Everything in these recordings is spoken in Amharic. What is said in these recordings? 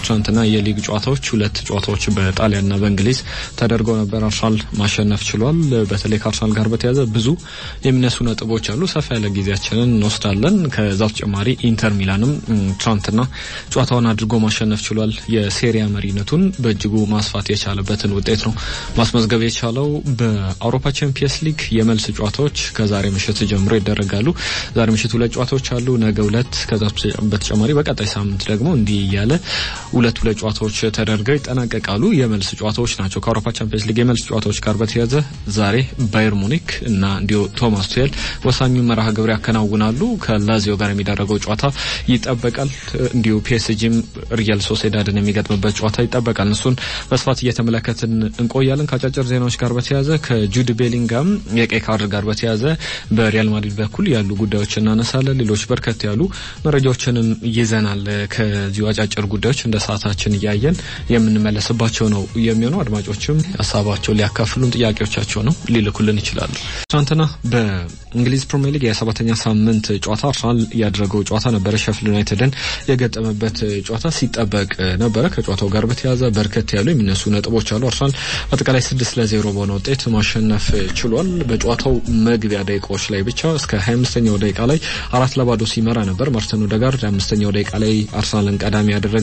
ትናንትና የሊግ ጨዋታዎች ሁለት ጨዋታዎች በጣሊያንና በእንግሊዝ ተደርገው ነበር። አርሰናል ማሸነፍ ችሏል። በተለይ ከአርሰናል ጋር በተያያዘ ብዙ የሚነሱ ነጥቦች አሉ። ሰፋ ያለ ጊዜያችንን እንወስዳለን። ከዛ በተጨማሪ ኢንተር ሚላንም ትናንትና ጨዋታውን አድርጎ ማሸነፍ ችሏል። የሴሪያ መሪነቱን በእጅጉ ማስፋት የቻለበትን ውጤት ነው ማስመዝገብ የቻለው። በአውሮፓ ቻምፒየንስ ሊግ የመልስ ጨዋታዎች ከዛሬ ምሽት ጀምሮ ይደረጋሉ። ዛሬ ምሽት ሁለት ጨዋታዎች አሉ። ነገ ሁለት፣ ከዛ በተጨማሪ በቀጣይ ሳምንት ደግሞ እንዲህ እያለ ሁለት ሁለት ጨዋታዎች ተደርገው ይጠናቀቃሉ። የመልስ ጨዋታዎች ናቸው። ከአውሮፓ ቻምፒየንስ ሊግ የመልስ ጨዋታዎች ጋር በተያያዘ ዛሬ ባየር ሙኒክ እና እንዲሁ ቶማስ ቱሄል ወሳኙ መርሃ ግብር ያከናውናሉ። ከላዚዮ ጋር የሚደረገው ጨዋታ ይጠበቃል። እንዲሁ ፒኤስጂም ሪያል ሶሴዳድን የሚገጥምበት ጨዋታ ይጠበቃል። እሱን በስፋት እየተመለከትን እንቆያለን። ከአጫጭር ዜናዎች ጋር በተያያዘ ከጁድ ቤሊንጋም የቀይ ካርድ ጋር በተያያዘ በሪያል ማድሪድ በኩል ያሉ ጉዳዮች እናነሳለን። ሌሎች በርከት ያሉ መረጃዎችንም ይዘናል። ከዚሁ አጫጭር ጉዳዮች እንደ ሰዓታችን እያየን የምንመለስባቸው ነው የሚሆነው። አድማጮችም ሀሳባቸው ሊያካፍሉን ጥያቄዎቻቸው ነው ሊልኩልን ይችላሉ። ትናንትና በእንግሊዝ ፕሪሚየር ሊግ የሰባተኛ ሳምንት ጨዋታ አርሰናል ያደረገው ጨዋታ ነበረ። ሼፊልድ ዩናይትድን የገጠመበት ጨዋታ ሲጠበቅ ነበረ። ከጨዋታው ጋር በተያያዘ በርከት ያሉ የሚነሱ ነጥቦች አሉ። አርሰናል አጠቃላይ ስድስት ለዜሮ በሆነ ውጤት ማሸነፍ ችሏል። በጨዋታው መግቢያ ደቂቃዎች ላይ ብቻ እስከ ሀያ አምስተኛው ደቂቃ ላይ አራት ለባዶ ሲመራ ነበር። ማርቲን ኦዴጋርድ አምስተኛው ደቂቃ ላይ አርሰናልን ቀዳሚ ያደረገ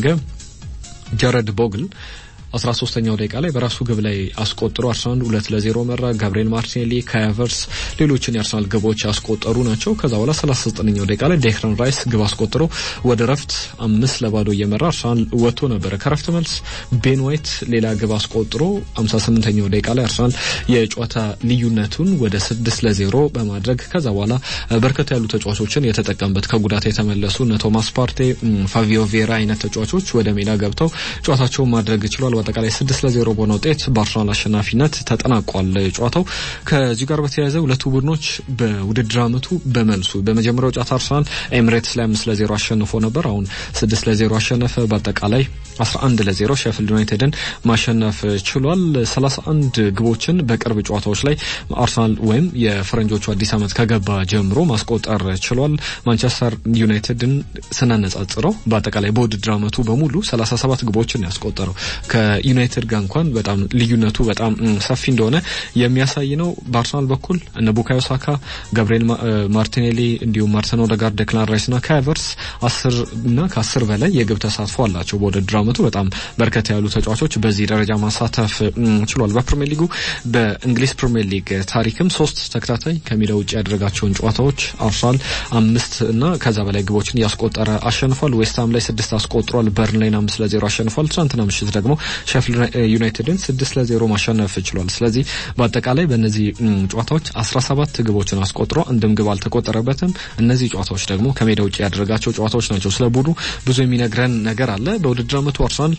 ጀረድ ቦግል አስራ ሶስተኛው ደቂቃ ላይ በራሱ ግብ ላይ አስቆጥሮ አርሰናል ሁለት ለዜሮ መራ። ጋብሪኤል ማርቲኔሊ፣ ካያቨርስ ሌሎችን የአርሰናል ግቦች ያስቆጠሩ ናቸው። ከዛ በኋላ ሰላሳ ዘጠነኛው ደቂቃ ላይ ዴክላን ራይስ ግብ አስቆጥሮ ወደ ረፍት አምስት ለባዶ እየመራ አርሰናል ወጥቶ ነበረ። ከረፍት መልስ ቤን ዋይት ሌላ ግብ አስቆጥሮ ሃምሳ ስምንተኛው ደቂቃ ላይ አርሰናል የጨዋታ ልዩነቱን ወደ ስድስት ለዜሮ በማድረግ ከዛ በኋላ በርከት ያሉ ተጫዋቾችን የተጠቀምበት ከጉዳት የተመለሱ እነ ቶማስ ፓርቴ፣ ፋቪዮ ቬራ አይነት ተጫዋቾች ወደ ሜዳ ገብተው ጨዋታቸውን ማድረግ ችሏል። በአጠቃላይ ስድስት ለዜሮ በሆነ ውጤት በአርሰናል አሸናፊነት ተጠናቋል ጨዋታው። ከዚሁ ጋር በተያያዘ ሁለቱ ቡድኖች በውድድር ዓመቱ በመልሱ በመጀመሪያው ጨዋታ አርሰናል ኤምሬትስ ላይ አምስት ለዜሮ አሸንፎ ነበር። አሁን ስድስት ለዜሮ አሸነፈ። በአጠቃላይ አስራ አንድ ለዜሮ ሼፊልድ ዩናይትድን ማሸነፍ ችሏል። ሰላሳ አንድ ግቦችን በቅርብ ጨዋታዎች ላይ አርሰናል ወይም የፈረንጆቹ አዲስ ዓመት ከገባ ጀምሮ ማስቆጠር ችሏል። ማንቸስተር ዩናይትድን ስናነጻጽረው በአጠቃላይ በውድድር ዓመቱ በሙሉ ሰላሳ ሰባት ግቦችን ያስቆጠረው ከዩናይትድ ጋር እንኳን በጣም ልዩነቱ በጣም ሰፊ እንደሆነ የሚያሳይ ነው። በአርሰናል በኩል እነ ቡካዮ ሳካ፣ ገብርኤል ማርቲኔሊ እንዲሁም ማርቲን ኦዴጋርድ፣ ዴክላን ራይስ ና ካቨርስ አስር እና ከአስር በላይ የግብ ተሳትፎ አላቸው። በውድድር ዓመቱ በጣም በርከት ያሉ ተጫዋቾች በዚህ ደረጃ ማሳተፍ ችሏል። በፕሪሚየር ሊጉ በእንግሊዝ ፕሪሚየር ሊግ ታሪክም ሶስት ተከታታይ ከሜዳ ውጭ ያደረጋቸውን ጨዋታዎች አርሰናል አምስት እና ከዛ በላይ ግቦችን እያስቆጠረ አሸንፏል። ዌስትሃም ላይ ስድስት አስቆጥሯል። በርንላይን አምስት ለዜሮ አሸንፏል። ትናንትና ምሽት ደግሞ ሼፊልድ ዩናይትድን ስድስት ለዜሮ ማሸነፍ ችሏል። ስለዚህ በአጠቃላይ በእነዚህ ጨዋታዎች አስራ ሰባት ግቦችን አስቆጥሮ አንድም ግብ አልተቆጠረበትም። እነዚህ ጨዋታዎች ደግሞ ከሜዳ ውጭ ያደረጋቸው ጨዋታዎች ናቸው። ስለ ቡድኑ ብዙ የሚነግረን ነገር አለ። በውድድር ዓመቱ አርሰናል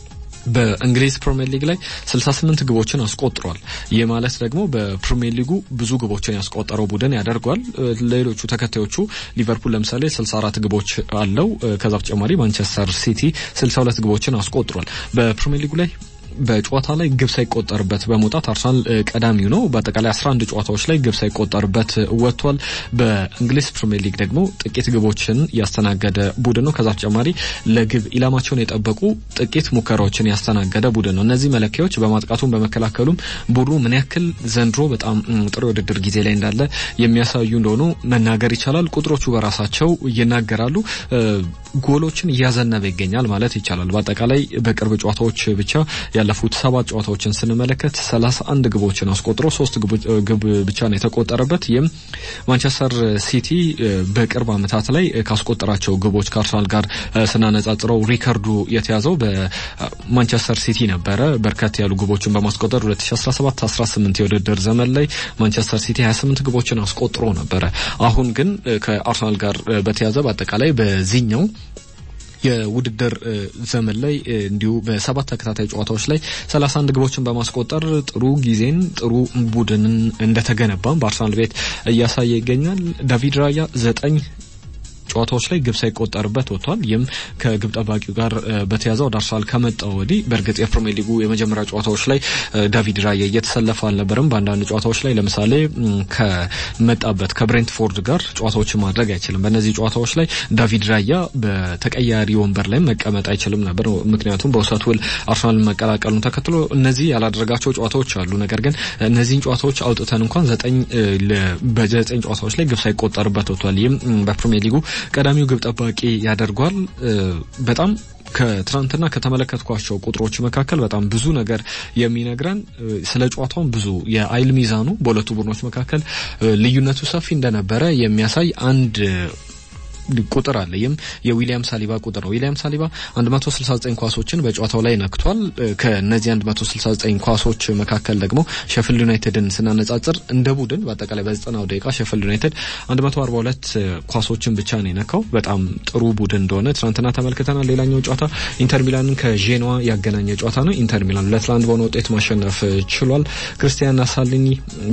በእንግሊዝ ፕሪሚየር ሊግ ላይ 68 ግቦችን አስቆጥሯል። ይህ ማለት ደግሞ በፕሪሚየር ሊጉ ብዙ ግቦችን ያስቆጠረው ቡድን ያደርጓል። ሌሎቹ ተከታዮቹ ሊቨርፑል ለምሳሌ 64 ግቦች አለው። ከዛ በተጨማሪ ማንቸስተር ሲቲ 62 ግቦችን አስቆጥሯል። በፕሪሚየር ሊጉ ላይ በጨዋታ ላይ ግብ ሳይቆጠርበት በመውጣት አርሰናል ቀዳሚው ነው። በአጠቃላይ 11 ጨዋታዎች ላይ ግብ ሳይቆጠርበት ወጥቷል። በእንግሊዝ ፕሪሚየር ሊግ ደግሞ ጥቂት ግቦችን ያስተናገደ ቡድን ነው። ከዛ በተጨማሪ ለግብ ኢላማቸውን የጠበቁ ጥቂት ሙከራዎችን ያስተናገደ ቡድን ነው። እነዚህ መለኪያዎች በማጥቃቱም በመከላከሉም ቡድኑ ምን ያክል ዘንድሮ በጣም ጥሩ የውድድር ጊዜ ላይ እንዳለ የሚያሳዩ እንደሆኑ መናገር ይቻላል። ቁጥሮቹ በራሳቸው ይናገራሉ። ጎሎችን እያዘነበ ይገኛል ማለት ይቻላል። በአጠቃላይ በቅርብ ጨዋታዎች ብቻ ያለፉት ሰባት ጨዋታዎችን ስንመለከት ሰላሳ አንድ ግቦችን አስቆጥሮ ሶስት ግብ ብቻ ነው የተቆጠረበት። ይህም ማንቸስተር ሲቲ በቅርብ ዓመታት ላይ ካስቆጠራቸው ግቦች ከአርሰናል ጋር ስናነጻጽረው ሪከርዱ የተያዘው በማንቸስተር ሲቲ ነበረ። በርከት ያሉ ግቦችን በማስቆጠር 2017 18 የውድድር ዘመን ላይ ማንቸስተር ሲቲ 28 ግቦችን አስቆጥሮ ነበረ። አሁን ግን ከአርሰናል ጋር በተያዘ በአጠቃላይ በዚህኛው የውድድር ዘመን ላይ እንዲሁ በሰባት ተከታታይ ጨዋታዎች ላይ 31 ግቦችን በማስቆጠር ጥሩ ጊዜን ጥሩ ቡድንን እንደተገነባም በአርሰናል ቤት እያሳየ ይገኛል። ዳቪድ ራያ ዘጠኝ ጨዋታዎች ላይ ግብ ሳይቆጠርበት ወጥቷል። ይህም ከግብ ጠባቂው ጋር በተያዘ ወደ አርሰናል ከመጣው ወዲህ በእርግጥ የፕሪሚየር ሊጉ የመጀመሪያ ጨዋታዎች ላይ ዳቪድ ራያ እየተሰለፈ አልነበረም። በአንዳንድ ጨዋታዎች ላይ ለምሳሌ ከመጣበት ከብሬንትፎርድ ጋር ጨዋታዎችን ማድረግ አይችልም። በእነዚህ ጨዋታዎች ላይ ዳቪድ ራያ በተቀያሪ ወንበር ላይ መቀመጥ አይችልም ነበር። ምክንያቱም በውሰት ውል አርሰናልን መቀላቀሉን ተከትሎ እነዚህ ያላደረጋቸው ጨዋታዎች አሉ። ነገር ግን እነዚህን ጨዋታዎች አውጥተን እንኳን ዘጠኝ በዘጠኝ ጨዋታዎች ላይ ግብ ሳይቆጠርበት ወጥቷል። ይህም በፕሪሚየር ሊጉ ቀዳሚው ግብ ጠባቂ ያደርጓል። በጣም ከትናንትና ከተመለከትኳቸው ቁጥሮች መካከል በጣም ብዙ ነገር የሚነግረን ስለ ጨዋታውን ብዙ የአይል ሚዛኑ በሁለቱ ቡድኖች መካከል ልዩነቱ ሰፊ እንደነበረ የሚያሳይ አንድ ቁጥር አለ። ይህም የዊሊያም ሳሊባ ቁጥር ነው። ዊሊያም ሳሊባ 169 ኳሶችን በጨዋታው ላይ ነክቷል። ከነዚህ 169 ኳሶች መካከል ደግሞ ሼፊልድ ዩናይትድን ስናነጻጽር እንደ ቡድን በአጠቃላይ በ90 ደቂቃ ሼፊልድ ዩናይትድ 142 ኳሶችን ብቻ ነው የነካው። በጣም ጥሩ ቡድን እንደሆነ ትናንትና ተመልክተናል። ሌላኛው ጨዋታ ኢንተር ሚላንን ከዤኖዋ ያገናኘ ጨዋታ ነው። ኢንተር ሚላን ሁለት ለአንድ በሆነ ውጤት ማሸነፍ ችሏል። ክርስቲያን አሳሊኒ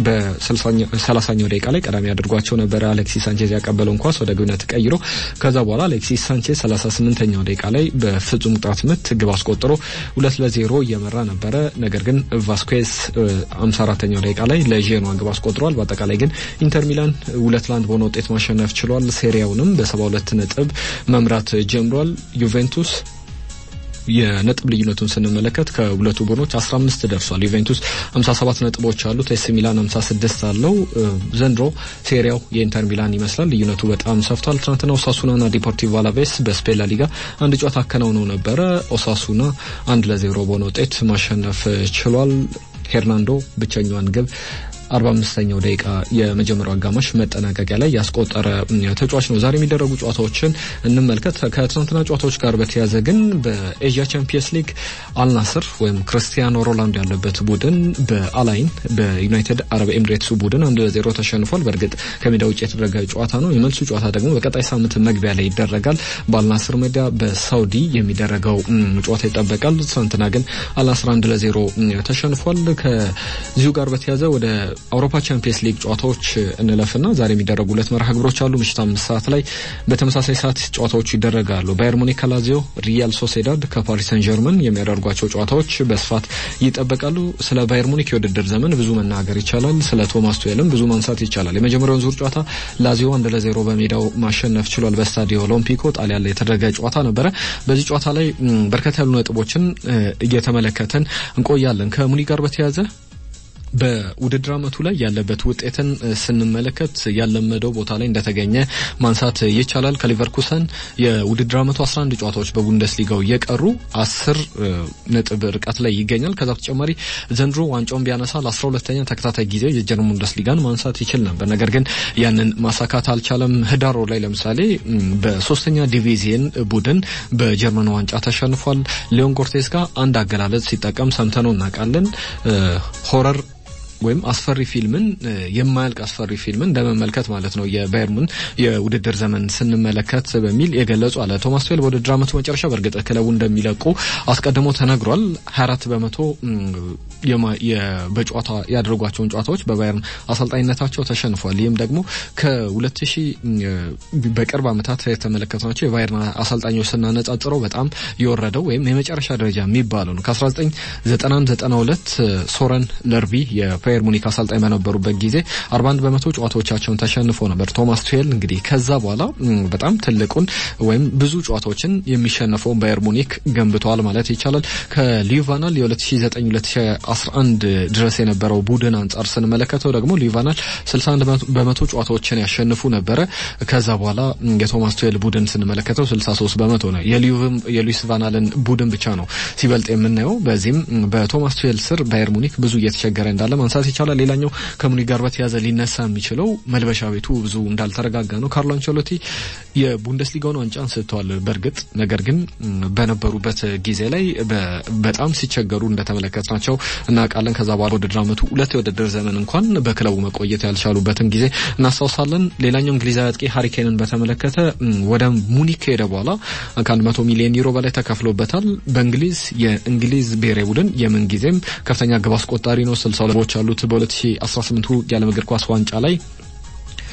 በ30ኛው ደቂቃ ላይ ቀዳሚ አድርጓቸው ነበረ። አሌክሲስ ሳንቼዝ ያቀበለውን ኳስ ወደ ግብነት ቀይሮ ከዛ በኋላ አሌክሲስ ሳንቼዝ 38ኛው ደቂቃ ላይ በፍጹም ቅጣት ምት ግብ አስቆጥሮ ሁለት ለዜሮ እየመራ ነበረ። ነገር ግን ቫስኩዌዝ 54ኛው ደቂቃ ላይ ለዤኖዋ ግብ አስቆጥሯል። በአጠቃላይ ግን ኢንተር ሚላን ሁለት ለአንድ በሆነ ውጤት ማሸነፍ ችሏል። ሴሪያውንም በ72 ነጥብ መምራት ጀምሯል። ዩቬንቱስ የነጥብ ልዩነቱን ስንመለከት ከሁለቱ ቡድኖች 15 ደርሷል። ዩቬንቱስ 57 ነጥቦች አሉት። ኤሲ ሚላን 56 አለው። ዘንድሮ ሴሪያው የኢንተር ሚላን ይመስላል። ልዩነቱ በጣም ሰፍቷል። ትናንትና ኦሳሱናና ዲፖርቲቮ አላቬስ በስፔን ላሊጋ አንድ ጨዋታ አከናውነው ነበረ። ኦሳሱና አንድ ለዜሮ በሆነ ውጤት ማሸነፍ ችሏል። ሄርናንዶ ብቸኛዋን ግብ አርባ አምስተኛው ደቂቃ የመጀመሪያው አጋማሽ መጠናቀቂያ ላይ ያስቆጠረ ተጫዋች ነው። ዛሬ የሚደረጉ ጨዋታዎችን እንመልከት። ከትናንትና ጨዋታዎች ጋር በተያያዘ ግን በኤዥያ ቻምፒየንስ ሊግ አልናስር ወይም ክርስቲያኖ ሮላንዶ ያለበት ቡድን በአላይን በዩናይትድ አረብ ኤምሬትሱ ቡድን አንድ ለዜሮ ተሸንፏል። በእርግጥ ከሜዳ ውጭ የተደረገ ጨዋታ ነው። የመልሱ ጨዋታ ደግሞ በቀጣይ ሳምንት መግቢያ ላይ ይደረጋል። በአልናስር ሜዳ በሳውዲ የሚደረገው ጨዋታ ይጠበቃል። ትናንትና ግን አልናስር አንድ ለዜሮ ተሸንፏል። ከዚሁ ጋር በተያያዘ ወደ አውሮፓ ቻምፒየንስ ሊግ ጨዋታዎች እንለፍና ዛሬ የሚደረጉ ሁለት መርሃ ግብሮች አሉ። ምሽት አምስት ሰዓት ላይ በተመሳሳይ ሰዓት ጨዋታዎቹ ይደረጋሉ። ባየር ሙኒክ ከላዚዮ፣ ሪያል ሶሴዳድ ከፓሪስ ሰን ጀርመን የሚያደርጓቸው ጨዋታዎች በስፋት ይጠበቃሉ። ስለ ባየር ሙኒክ የውድድር ዘመን ብዙ መናገር ይቻላል። ስለ ቶማስ ቱዌልም ብዙ ማንሳት ይቻላል። የመጀመሪያውን ዙር ጨዋታ ላዚዮ አንድ ለዜሮ በሜዳው ማሸነፍ ችሏል። በስታዲዮ ኦሎምፒኮ ጣሊያን ላይ የተደረገ ጨዋታ ነበረ። በዚህ ጨዋታ ላይ በርከት ያሉ ነጥቦችን እየተመለከተን እንቆያለን። ከሙኒክ ጋር በተያያዘ በውድድር አመቱ ላይ ያለበት ውጤትን ስንመለከት ያለመደው ቦታ ላይ እንደተገኘ ማንሳት ይቻላል። ከሊቨርኩሰን የውድድር አመቱ 11 ጨዋታዎች በቡንደስሊጋው እየቀሩ አስር ነጥብ ርቀት ላይ ይገኛል። ከዛ በተጨማሪ ዘንድሮ ዋንጫውን ቢያነሳ ለ12ተኛ ተከታታይ ጊዜ የጀርመን ቡንደስሊጋን ማንሳት ይችል ነበር። ነገር ግን ያንን ማሳካት አልቻለም። ህዳር ላይ ለምሳሌ በሶስተኛ ዲቪዚየን ቡድን በጀርመን ዋንጫ ተሸንፏል። ሊዮን ጎርቴስ ጋር አንድ አገላለጽ ሲጠቀም ሰምተነው እናውቃለን። ሆረር ወይም አስፈሪ ፊልምን የማያልቅ አስፈሪ ፊልምን እንደመመልከት ማለት ነው የባየር ሙን የውድድር ዘመን ስንመለከት በሚል የገለጹ አለ። ቶማስ ቱዌል በውድድር አመቱ መጨረሻ በእርግጥ ክለቡ እንደሚለቁ አስቀድሞ ተነግሯል። 24 በመቶ በጨዋታ ያደረጓቸውን ጨዋታዎች በባየርን አሰልጣኝነታቸው ተሸንፏል። ይህም ደግሞ ከ2000 በቅርብ አመታት የተመለከትናቸው የባየርን አሰልጣኞች ስናነጻጽረው በጣም የወረደው ወይም የመጨረሻ ደረጃ የሚባለው ነው። ከ1991 92 ሶረን ለርቢ ባየር ሙኒክ አሰልጣኝ በነበሩበት ጊዜ 41 በመቶ ጨዋታዎቻቸውን ተሸንፎ ነበር። ቶማስ ቱዌል እንግዲህ ከዛ በኋላ በጣም ትልቁን ወይም ብዙ ጨዋታዎችን የሚሸነፈውን ባየር ሙኒክ ገንብተዋል ማለት ይቻላል። ከሊቫናል የ2009-2011 ድረስ የነበረው ቡድን አንጻር ስንመለከተው ደግሞ ሊቫናል 61 በመቶ ጨዋታዎችን ያሸንፉ ነበረ። ከዛ በኋላ የቶማስ ቱዌል ቡድን ስንመለከተው 63 በመቶ ነው። የሉዊስ ቫናልን ቡድን ብቻ ነው ሲበልጥ የምናየው። በዚህም በቶማስ ቱዌል ስር ባየር ሙኒክ ብዙ እየተቸገረ እንዳለ ማንሳት ይቻላል። ሌላኛው ከሙኒክ ጋር በተያያዘ ሊነሳ የሚችለው መልበሻ ቤቱ ብዙ እንዳልተረጋጋ ነው። ካርሎ አንቸሎቲ የቡንደስሊጋውን ዋንጫ አንስተዋል በእርግጥ ነገር ግን በነበሩበት ጊዜ ላይ በጣም ሲቸገሩ እንደተመለከትናቸው እናውቃለን። ከዛ በኋላ ውድድር አመቱ ሁለት የውድድር ዘመን እንኳን በክለቡ መቆየት ያልቻሉበትን ጊዜ እናስታውሳለን። ሌላኛው እንግሊዛዊ አጥቂ ሀሪኬንን በተመለከተ ወደ ሙኒክ ከሄደ በኋላ ከአንድ መቶ ሚሊዮን ዩሮ በላይ ተከፍሎበታል። በእንግሊዝ የእንግሊዝ ብሔራዊ ቡድን የምን ጊዜም ከፍተኛ ግብ አስቆጣሪ ነው። ስልሳ ግቦች አሉት። በ2018 የዓለም እግር ኳስ ዋንጫ ላይ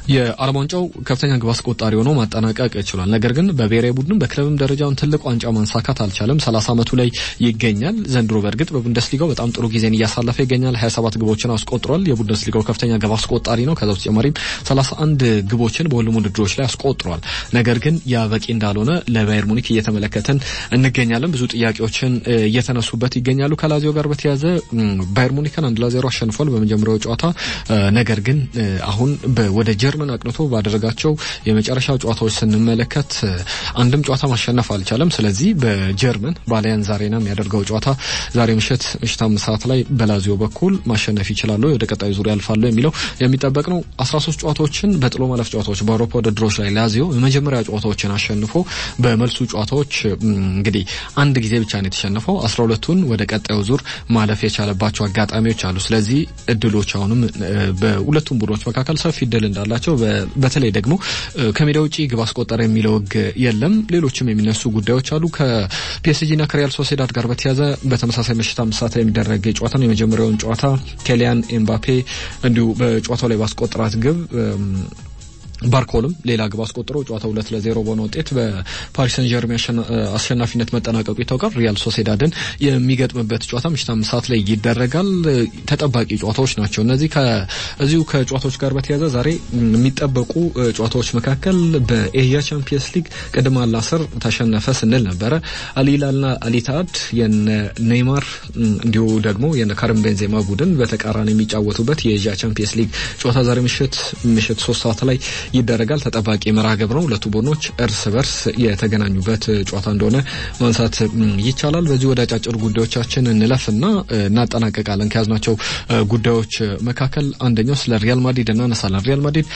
የዓለም ዋንጫው ከፍተኛ ግብ አስቆጣሪ ሆኖ ማጠናቀቅ ችሏል። ነገር ግን በብሔራዊ ቡድን በክለብም ደረጃውን ትልቅ ዋንጫ ማንሳካት አልቻለም። ሰላሳ ዓመቱ ላይ ይገኛል። ዘንድሮ በእርግጥ በቡንደስሊጋው በጣም ጥሩ ጊዜን እያሳለፈ ይገኛል። ሀያ ሰባት ግቦችን አስቆጥሯል። የቡንደስሊጋው ከፍተኛ ግብ አስቆጣሪ ነው። ከዛ በተጨማሪም ሰላሳ አንድ ግቦችን በሁሉም ውድድሮች ላይ አስቆጥሯል። ነገር ግን ያ በቂ እንዳልሆነ ለባየር ሙኒክ እየተመለከትን እንገኛለን። ብዙ ጥያቄዎችን እየተነሱበት ይገኛሉ። ከላዚዮ ጋር በተያያዘ ባየር ሙኒክን አንድ ለዜሮ አሸንፏል በመጀመሪያው ጨዋታ። ነገር ግን አሁን ወደ ጀርመን አቅንቶ ባደረጋቸው የመጨረሻ ጨዋታዎች ስንመለከት አንድም ጨዋታ ማሸነፍ አልቻለም። ስለዚህ በጀርመን በአሊያንዝ አሬና የሚያደርገው ጨዋታ ዛሬ ምሽት ምሽት አምስት ሰዓት ላይ በላዚዮ በኩል ማሸነፍ ይችላሉ፣ ወደ ቀጣዩ ዙር ያልፋሉ የሚለው የሚጠበቅ ነው። አስራ ሶስት ጨዋታዎችን በጥሎ ማለፍ ጨዋታዎች በአውሮፓ ውድድሮች ላይ ላዚዮ የመጀመሪያ ጨዋታዎችን አሸንፎ በመልሱ ጨዋታዎች እንግዲህ አንድ ጊዜ ብቻ ነው የተሸነፈው። አስራ ሁለቱን ወደ ቀጣዩ ዙር ማለፍ የቻለባቸው አጋጣሚዎች አሉ። ስለዚህ እድሎች አሁንም በሁለቱም ቡድኖች መካከል ሰፊ እድል እንዳላቸው በተለይ ደግሞ ከሜዳ ውጪ ግብ አስቆጠረ የሚለው ሕግ የለም። ሌሎችም የሚነሱ ጉዳዮች አሉ። ከፒኤስጂና ከሪያል ሶሴዳድ ጋር በተያዘ በተመሳሳይ ምሽት አምስት ሰዓት ላይ የሚደረግ ጨዋታ ነው። የመጀመሪያውን ጨዋታ ኬሊያን ኤምባፔ እንዲሁ በጨዋታው ላይ ባስቆጠራት ግብ ባርኮልም ሌላ ግብ አስቆጥሮ ጨዋታው ሁለት ለዜሮ በሆነ ውጤት በፓሪስ ሰን ጀርሜን አሸናፊነት መጠናቀቁ ይታወቃል። ሪያል ሶሴዳድን የሚገጥምበት ጨዋታ ምሽት አምስት ሰዓት ላይ ይደረጋል። ተጠባቂ ጨዋታዎች ናቸው እነዚህ። ከዚሁ ከጨዋታዎች ጋር በተያያዘ ዛሬ የሚጠበቁ ጨዋታዎች መካከል በኤያ ቻምፒየንስ ሊግ ቅድም አልናስር ተሸነፈ ስንል ነበረ። አልሂላልና አልኢትሃድ የነ ኔይማር እንዲሁ ደግሞ የነ ካሪም ቤንዜማ ቡድን በተቃራኒ የሚጫወቱበት የኤያ ቻምፒየንስ ሊግ ጨዋታ ዛሬ ምሽት ምሽት ሶስት ሰዓት ላይ ይደረጋል። ተጠባቂ መርሃ ግብር ነው። ሁለቱ ቡድኖች እርስ በርስ የተገናኙበት ጨዋታ እንደሆነ ማንሳት ይቻላል። በዚህ ወደ አጫጭር ጉዳዮቻችን እንለፍና እናጠናቀቃለን። ከያዝናቸው ጉዳዮች መካከል አንደኛው ስለ ሪያል ማድሪድ እናነሳለን። ሪያል ማድሪድ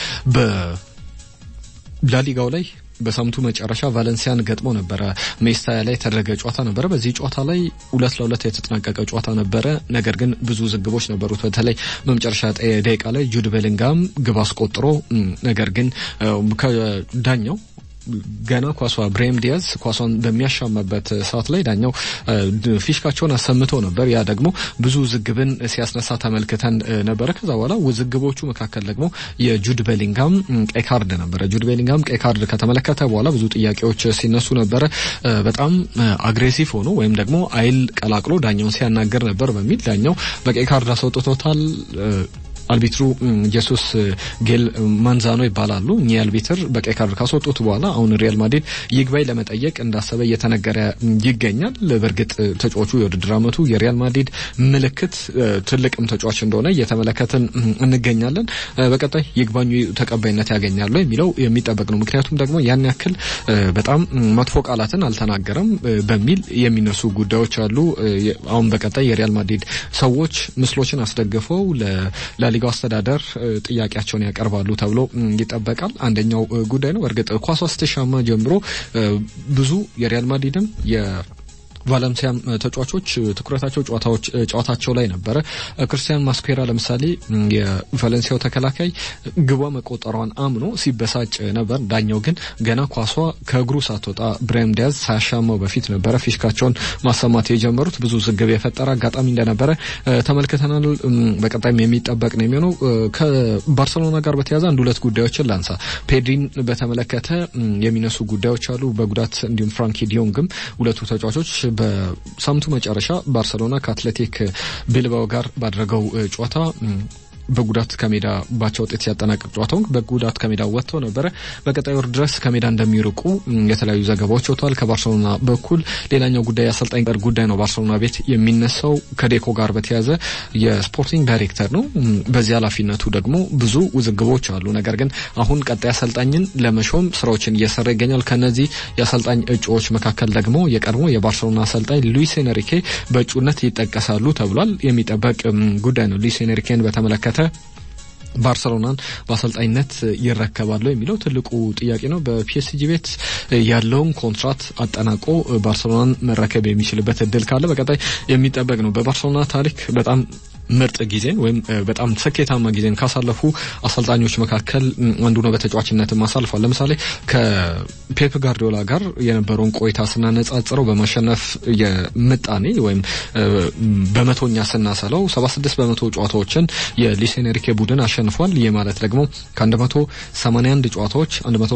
በላሊጋው ላይ በሳምንቱ መጨረሻ ቫለንሲያን ገጥሞ ነበረ። ሜስታያ ላይ የተደረገ ጨዋታ ነበረ። በዚህ ጨዋታ ላይ ሁለት ለሁለት የተጠናቀቀ ጨዋታ ነበረ። ነገር ግን ብዙ ዝግቦች ነበሩት። በተለይ በመጨረሻ ደቂቃ ላይ ጁድ ቤሊንጋም ግብ አስቆጥሮ ነገር ግን ከዳኛው ገና ኳሷ ብሬም ዲያዝ ኳሷን በሚያሻማበት ሰዓት ላይ ዳኛው ፊሽካቸውን አሰምተው ነበር። ያ ደግሞ ብዙ ውዝግብን ሲያስነሳ ተመልክተን ነበረ። ከዛ በኋላ ውዝግቦቹ መካከል ደግሞ የጁድ ቤሊንጋም ቀይ ካርድ ነበረ። ጁድ ቤሊንጋም ቀይ ካርድ ከተመለከተ በኋላ ብዙ ጥያቄዎች ሲነሱ ነበረ። በጣም አግሬሲቭ ሆኖ ወይም ደግሞ አይል ቀላቅሎ ዳኛውን ሲያናገር ነበር በሚል ዳኛው በቀይ ካርድ አስወጥቶታል። አልቢትሩ ጀሱስ ጌል ማንዛኖ ይባላሉ። እኚህ አልቢትር በቀይ ካርድ ካስወጡት በኋላ አሁን ሪያል ማድሪድ ይግባኝ ለመጠየቅ እንዳሰበ እየተነገረ ይገኛል። በእርግጥ ተጫዋቹ የውድድር ዓመቱ የሪያል ማድሪድ ምልክት ትልቅም ተጫዋች እንደሆነ እየተመለከትን እንገኛለን። በቀጣይ ይግባኙ ተቀባይነት ያገኛሉ የሚለው የሚጠበቅ ነው። ምክንያቱም ደግሞ ያን ያክል በጣም መጥፎ ቃላትን አልተናገረም በሚል የሚነሱ ጉዳዮች አሉ። አሁን በቀጣይ የሪያል ማድሪድ ሰዎች ምስሎችን አስደግፈው ላሊጋው አስተዳደር ጥያቄያቸውን ያቀርባሉ ተብሎ ይጠበቃል። አንደኛው ጉዳይ ነው። እርግጥ ኳሷ ስትሻማ ጀምሮ ብዙ የሪያል ማድሪድም ቫለንሲያም ተጫዋቾች ትኩረታቸው ጨዋታዎች ጨዋታቸው ላይ ነበረ። ክርስቲያን ማስኩዌራ ለምሳሌ የቫለንሲያው ተከላካይ ግቧ መቆጠሯን አምኖ ሲበሳጭ ነበር። ዳኛው ግን ገና ኳሷ ከእግሩ ሳትወጣ ብራሂም ዲያዝ ሳያሻማው በፊት ነበረ ፊሽካቸውን ማሰማት የጀመሩት። ብዙ ዝግብ የፈጠረ አጋጣሚ እንደነበረ ተመልክተናል። በቀጣይም የሚጠበቅ ነው የሚሆነው። ከባርሰሎና ጋር በተያያዘ አንድ ሁለት ጉዳዮችን ላንሳ። ፔድሪን በተመለከተ የሚነሱ ጉዳዮች አሉ በጉዳት እንዲሁም ፍራንኪ ዲዮንግም ሁለቱ ተጫዋቾች በሳምንቱ መጨረሻ ባርሰሎና ከአትሌቲክ ቢልባኦ ጋር ባደረገው ጨዋታ በጉዳት ከሜዳ ባቻ ውጤት ሲያጠናቅቅ ጨዋታውን በጉዳት ከሜዳ ወጥተው ነበረ። በቀጣይ ወር ድረስ ከሜዳ እንደሚርቁ የተለያዩ ዘገባዎች ወጥተዋል ከባርሰሎና በኩል። ሌላኛው ጉዳይ የአሰልጣኝ ጋር ጉዳይ ነው። ባርሰሎና ቤት የሚነሳው ከዴኮ ጋር በተያያዘ የስፖርቲንግ ዳይሬክተር ነው። በዚህ ኃላፊነቱ ደግሞ ብዙ ውዝግቦች አሉ። ነገር ግን አሁን ቀጣይ አሰልጣኝን ለመሾም ስራዎችን እየሰራ ይገኛል። ከነዚህ የአሰልጣኝ እጩዎች መካከል ደግሞ የቀድሞ የባርሰሎና አሰልጣኝ ሉዊስ ኤንሪኬ በእጩነት ይጠቀሳሉ ተብሏል። የሚጠበቅ ጉዳይ ነው። ሉዊስ ኤንሪኬን በተመለከተ ባርሰሎናን በአሰልጣኝነት ይረከባሉ የሚለው ትልቁ ጥያቄ ነው። በፒኤስጂ ቤት ያለውን ኮንትራት አጠናቆ ባርሰሎናን መረከብ የሚችልበት እድል ካለ በቀጣይ የሚጠበቅ ነው። በባርሰሎና ታሪክ በጣም ምርጥ ጊዜን ወይም በጣም ስኬታማ ጊዜን ካሳለፉ አሰልጣኞች መካከል አንዱ ነው። በተጫዋችነትም አሳልፏል። ለምሳሌ ከፔፕ ጋርዲዮላ ጋር የነበረውን ቆይታ ስናነጻጽረው በማሸነፍ የምጣኔ ወይም በመቶኛ ስናሰለው 76 በመቶ ጨዋታዎችን የሉዊስ ኤንሪኬ ቡድን አሸንፏል። ይህ ማለት ደግሞ ከ181 ጨዋታዎች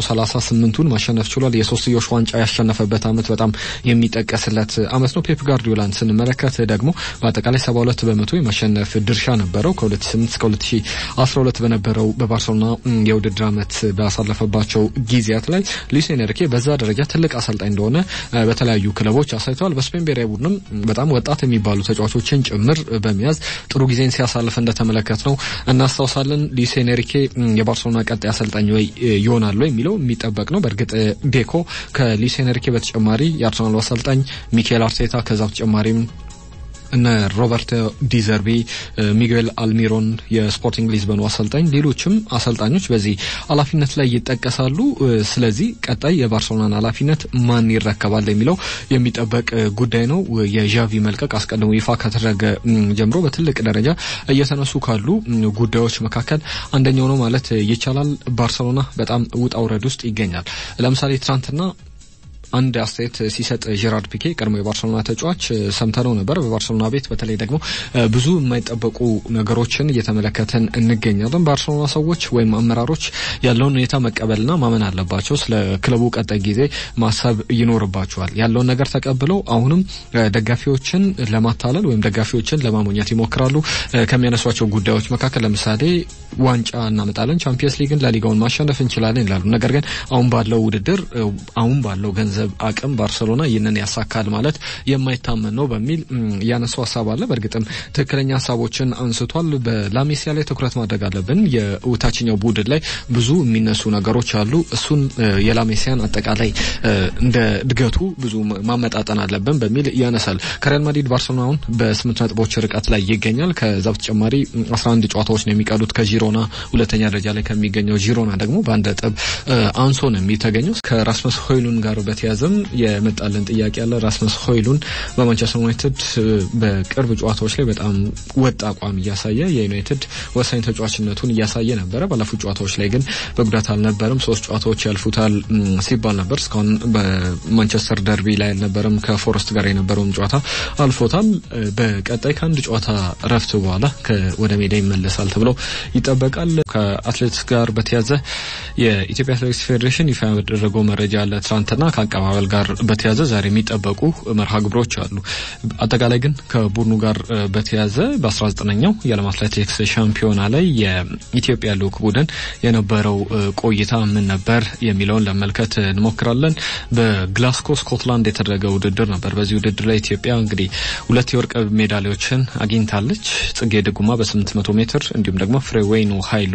138ቱን ማሸነፍ ችሏል። የሶስትዮሽ ዋንጫ ያሸነፈበት አመት በጣም የሚጠቀስለት አመት ነው። ፔፕ ጋርዲዮላን ስንመለከት ደግሞ በአጠቃላይ 72 በመቶ የማሸነፍ ድርሻ ነበረው። ከ2008 እስከ 2012 በነበረው በባርሴሎና የውድድር አመት ባሳለፈባቸው ጊዜያት ላይ ሉዊስ ኤንሪኬ በዛ ደረጃ ትልቅ አሰልጣኝ እንደሆነ በተለያዩ ክለቦች አሳይተዋል። በስፔን ብሔራዊ ቡድንም በጣም ወጣት የሚባሉ ተጫዋቾችን ጭምር በመያዝ ጥሩ ጊዜን ሲያሳልፍ እንደተመለከት ነው እናስታውሳለን። ሉዊስ ኤንሪኬ የባርሴሎና ቀጣይ አሰልጣኝ ወይ ይሆናሉ የሚለው የሚጠበቅ ነው። በእርግጥ ዴኮ ከሉዊስ ኤንሪኬ በተጨማሪ የአርሰናሉ አሰልጣኝ ሚካኤል አርቴታ ከዛ በተጨማሪም እነ ሮበርቶ ዲዘርቢ፣ ሚጌል አልሚሮን የስፖርቲንግ ሊዝበኑ አሰልጣኝ፣ ሌሎችም አሰልጣኞች በዚህ ኃላፊነት ላይ ይጠቀሳሉ። ስለዚህ ቀጣይ የባርሴሎናን ኃላፊነት ማን ይረከባል የሚለው የሚጠበቅ ጉዳይ ነው። የዣቪ መልቀቅ አስቀድሞ ይፋ ከተደረገ ጀምሮ በትልቅ ደረጃ እየተነሱ ካሉ ጉዳዮች መካከል አንደኛው ነው ማለት ይቻላል። ባርሴሎና በጣም ውጣ ውረድ ውስጥ ይገኛል። ለምሳሌ ትናንትና አንድ አስተያየት ሲሰጥ ጄራርድ ፒኬ ቀድሞ የባርሰሎና ተጫዋች ሰምተነው ነበር። በባርሰሎና ቤት በተለይ ደግሞ ብዙ የማይጠበቁ ነገሮችን እየተመለከተን እንገኛለን። ባርሰሎና ሰዎች ወይም አመራሮች ያለውን ሁኔታ መቀበልና ማመን አለባቸው። ስለ ክለቡ ቀጣይ ጊዜ ማሰብ ይኖርባቸዋል። ያለውን ነገር ተቀብለው አሁንም ደጋፊዎችን ለማታለል ወይም ደጋፊዎችን ለማሞኘት ይሞክራሉ። ከሚያነሷቸው ጉዳዮች መካከል ለምሳሌ ዋንጫ እናመጣለን፣ ቻምፒየንስ ሊግን፣ ላሊጋውን ማሸነፍ እንችላለን ይላሉ። ነገር ግን አሁን ባለው ውድድር አሁን ባለው ገንዘብ አቅም ባርሰሎና ይህንን ያሳካል ማለት የማይታመን ነው በሚል ያነሳው ሀሳብ አለ። በእርግጥም ትክክለኛ ሀሳቦችን አንስቷል። በላሜሲያ ላይ ትኩረት ማድረግ አለብን። የታችኛው ቡድን ላይ ብዙ የሚነሱ ነገሮች አሉ። እሱን የላሜሲያን አጠቃላይ እንደ እድገቱ ብዙ ማመጣጠን አለብን በሚል ያነሳል። ከሪያል ማድሪድ ባርሰሎናውን በስምንት ነጥቦች ርቀት ላይ ይገኛል። ከዛ በተጨማሪ 11 ጨዋታዎች ነው የሚቀሩት ከጂሮና ሁለተኛ ደረጃ ላይ ከሚገኘው ጂሮና ደግሞ በአንድ ነጥብ አንሶ ነው የሚተገኘው ከራስመስ ሆይሉን ጋር በተያዘም የመጣልን ጥያቄ ያለ ራስመስ ሆይሉን በማንቸስተር ዩናይትድ በቅርብ ጨዋታዎች ላይ በጣም ወጥ አቋም እያሳየ የዩናይትድ ወሳኝ ተጫዋችነቱን እያሳየ ነበረ። ባለፉት ጨዋታዎች ላይ ግን በጉዳት አልነበረም። ሶስት ጨዋታዎች ያልፉታል ሲባል ነበር። እስካሁን በማንቸስተር ደርቢ ላይ አልነበረም። ከፎረስት ጋር የነበረውን ጨዋታ አልፎታል። በቀጣይ ከአንድ ጨዋታ ረፍት በኋላ ወደ ሜዳ ይመለሳል ተብሎ ይጠበቃል። ከአትሌቲክስ ጋር በተያዘ የኢትዮጵያ አትሌቲክስ ፌዴሬሽን ይፋ ያደረገው መረጃ አለ ትናንትና ከአቀባበል ጋር በተያዘ ዛሬ የሚጠበቁ መርሃ ግብሮች አሉ። አጠቃላይ ግን ከቡድኑ ጋር በተያዘ በ19ኛው የዓለም አትሌቲክስ ሻምፒዮና ላይ የኢትዮጵያ ልዑክ ቡድን የነበረው ቆይታ ምን ነበር የሚለውን ለመመልከት እንሞክራለን። በግላስኮ ስኮትላንድ የተደረገ ውድድር ነበር። በዚህ ውድድር ላይ ኢትዮጵያ እንግዲህ ሁለት የወርቅ ሜዳሊያዎችን አግኝታለች። ጽጌ ድጉማ በ800 ሜትር እንዲሁም ደግሞ ፍሬወይኑ ኃይሉ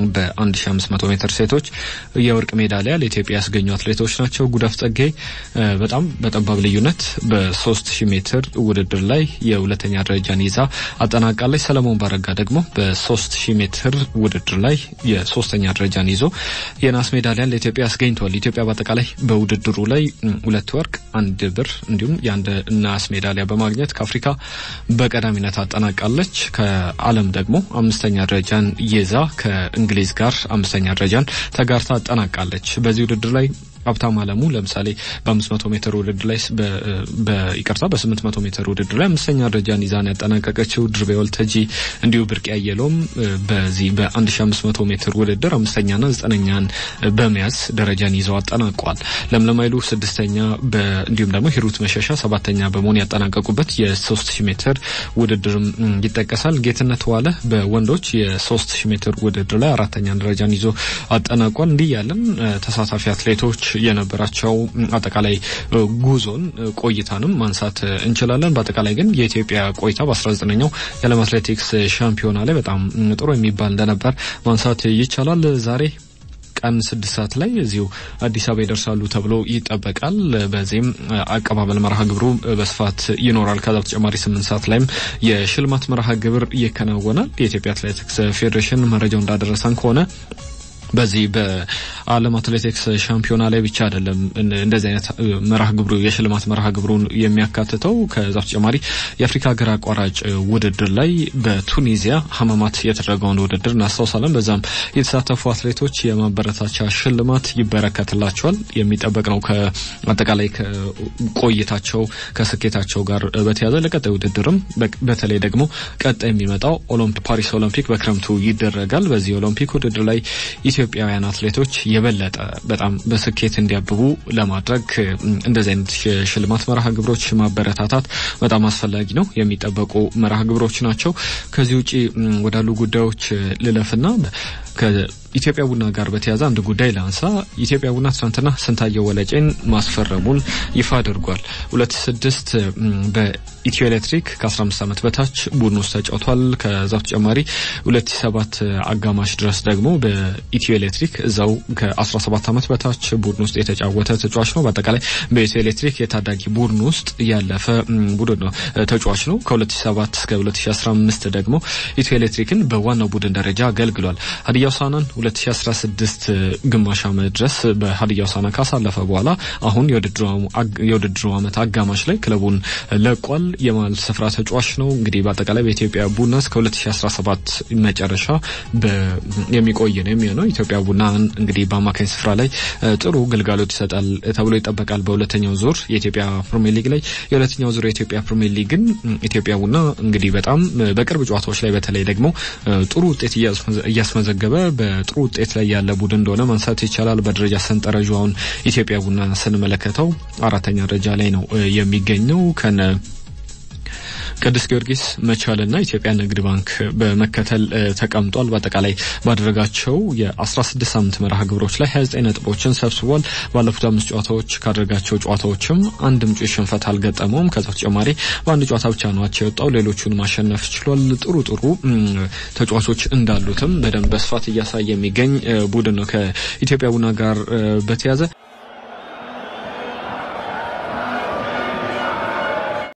በ1500 ሜትር ሴቶች የወርቅ ሜዳሊያ ለኢትዮጵያ ያስገኙ አትሌቶች ናቸው። ጉዳፍ ጸጌ በጣም በጠባብ ልዩነት በ3000 ሜትር ውድድር ላይ የሁለተኛ ደረጃን ይዛ አጠናቃለች። ሰለሞን ባረጋ ደግሞ በ3000 ሜትር ውድድር ላይ የሶስተኛ ደረጃን ይዞ የናስ ሜዳሊያን ለኢትዮጵያ አስገኝተዋል። ኢትዮጵያ በአጠቃላይ በውድድሩ ላይ ሁለት ወርቅ፣ አንድ ብር እንዲሁም የአንድ ናስ ሜዳሊያ በማግኘት ከአፍሪካ በቀዳሚነት አጠናቃለች። ከዓለም ደግሞ አምስተኛ ደረጃን ይዛ ከእንግሊዝ ጋር አምስተኛ ደረጃን ተጋርታ አጠናቃለች። በዚህ ውድድር ላይ ሀብታም አለሙ ለምሳሌ በ500 ሜትር ውድድር ላይ በይቅርታ በ800 ሜትር ውድድር ላይ አምስተኛ ደረጃን ይዛን ያጠናቀቀችው ድርቤ ወልተጂ እንዲሁ ብርቅ ያየለውም በዚህ በ1500 ሜትር ውድድር አምስተኛና ዘጠነኛን በመያዝ ደረጃን ይዘው አጠናቋል። ለምለም ኃይሉ ስድስተኛ እንዲሁም ደግሞ ሂሩት መሸሻ ሰባተኛ በመሆን ያጠናቀቁበት የ3000 ሜትር ውድድርም ይጠቀሳል። ጌትነት ዋለ በወንዶች የ3000 ሜትር ውድድር ላይ አራተኛ ደረጃን ይዞ አጠናቋል። እንዲህ ያለን ተሳታፊ አትሌቶች የነበራቸው አጠቃላይ ጉዞን ቆይታንም ማንሳት እንችላለን። በአጠቃላይ ግን የኢትዮጵያ ቆይታ በ19ኛው የዓለም አትሌቲክስ ሻምፒዮና ላይ በጣም ጥሩ የሚባል እንደነበር ማንሳት ይቻላል። ዛሬ ቀን ስድስት ሰዓት ላይ እዚሁ አዲስ አበባ ይደርሳሉ ተብሎ ይጠበቃል። በዚህም አቀባበል መርሃ ግብሩ በስፋት ይኖራል። ከዛ በተጨማሪ ስምንት ሰዓት ላይም የሽልማት መርሃ ግብር ይከናወናል። የኢትዮጵያ አትሌቲክስ ፌዴሬሽን መረጃው እንዳደረሰን ከሆነ በዚህ በዓለም አትሌቲክስ ሻምፒዮና ላይ ብቻ አይደለም እንደዚህ አይነት መርሃ ግብሩ የሽልማት መርሃ ግብሩን የሚያካትተው። ከዛ በተጨማሪ የአፍሪካ ሀገር አቋራጭ ውድድር ላይ በቱኒዚያ ሀመማት የተደረገውን ውድድር እናስታውሳለን። በዛም የተሳተፉ አትሌቶች የማበረታቻ ሽልማት ይበረከትላቸዋል። የሚጠበቅ ነው። ከአጠቃላይ ቆይታቸው ከስኬታቸው ጋር በተያያዘ ለቀጣይ ውድድርም በተለይ ደግሞ ቀጣይ የሚመጣው ፓሪስ ኦሎምፒክ በክረምቱ ይደረጋል። በዚህ ኦሎምፒክ ውድድር ላይ ኢትዮጵያውያን አትሌቶች የበለጠ በጣም በስኬት እንዲያብቡ ለማድረግ እንደዚህ አይነት የሽልማት መርሃ ግብሮች ማበረታታት በጣም አስፈላጊ ነው። የሚጠበቁ መርሃ ግብሮች ናቸው። ከዚህ ውጪ ወዳሉ ጉዳዮች ልለፍና ከኢትዮጵያ ቡና ጋር በተያያዘ አንድ ጉዳይ ላንሳ። ኢትዮጵያ ቡና ትናንትና ስንታየው ወለጬን ማስፈረሙን ይፋ አድርጓል። ሁለት ስድስት በኢትዮ ኤሌክትሪክ ከ15 ዓመት በታች ቡድን ውስጥ ተጫውቷል። ከዛ በተጨማሪ ሁለት ሰባት አጋማሽ ድረስ ደግሞ በኢትዮ ኤሌክትሪክ እዛው ከ17 ዓመት በታች ቡድን ውስጥ የተጫወተ ተጫዋች ነው። በአጠቃላይ በኢትዮ ኤሌክትሪክ የታዳጊ ቡድን ውስጥ ያለፈ ቡድን ነው ተጫዋች ነው። ከ2007 እስከ 2015 ደግሞ ኢትዮ ኤሌክትሪክን በዋናው ቡድን ደረጃ አገልግሏል። ሀዲያ ሆሳዕናን 2016 ግማሽ ዓመት ድረስ በሀዲያ ሆሳዕና ካሳለፈ በኋላ አሁን የውድድሩ ዓመት አጋማሽ ላይ ክለቡን ለቋል። የመሀል ስፍራ ተጫዋች ነው። እንግዲህ በአጠቃላይ በኢትዮጵያ ቡና እስከ 2017 መጨረሻ የሚቆይ ነው የሚሆነው። ኢትዮጵያ ቡና እንግዲህ በአማካኝ ስፍራ ላይ ጥሩ ግልጋሎት ይሰጣል ተብሎ ይጠበቃል። በሁለተኛው ዙር የኢትዮጵያ ፕሪሚየር ሊግ ላይ የሁለተኛው ዙር የኢትዮጵያ ፕሪሚየር ሊግን ኢትዮጵያ ቡና እንግዲህ በጣም በቅርብ ጨዋታዎች ላይ በተለይ ደግሞ ጥሩ ውጤት እያስመዘገበ በጥሩ ውጤት ላይ ያለ ቡድን እንደሆነ ማንሳት ይቻላል። በደረጃ ሰንጠረዡ አሁን ኢትዮጵያ ቡና ስንመለከተው አራተኛ ደረጃ ላይ ነው የሚገኘው ከነ ቅዱስ ጊዮርጊስ መቻልና ኢትዮጵያ ንግድ ባንክ በመከተል ተቀምጧል። በአጠቃላይ ባደረጋቸው የ16 ሳምንት መርሃ ግብሮች ላይ 29 ነጥቦችን ሰብስቧል። ባለፉት አምስት ጨዋታዎች ካደረጋቸው ጨዋታዎችም አንድም ጩ ሽንፈት አልገጠመውም። ከዛ በተጨማሪ በአንድ ጨዋታ ብቻ ነው አቻ የወጣው። ሌሎቹን ማሸነፍ ችሏል። ጥሩ ጥሩ ተጫዋቾች እንዳሉትም በደንብ በስፋት እያሳየ የሚገኝ ቡድን ነው። ከኢትዮጵያ ቡና ጋር በተያዘ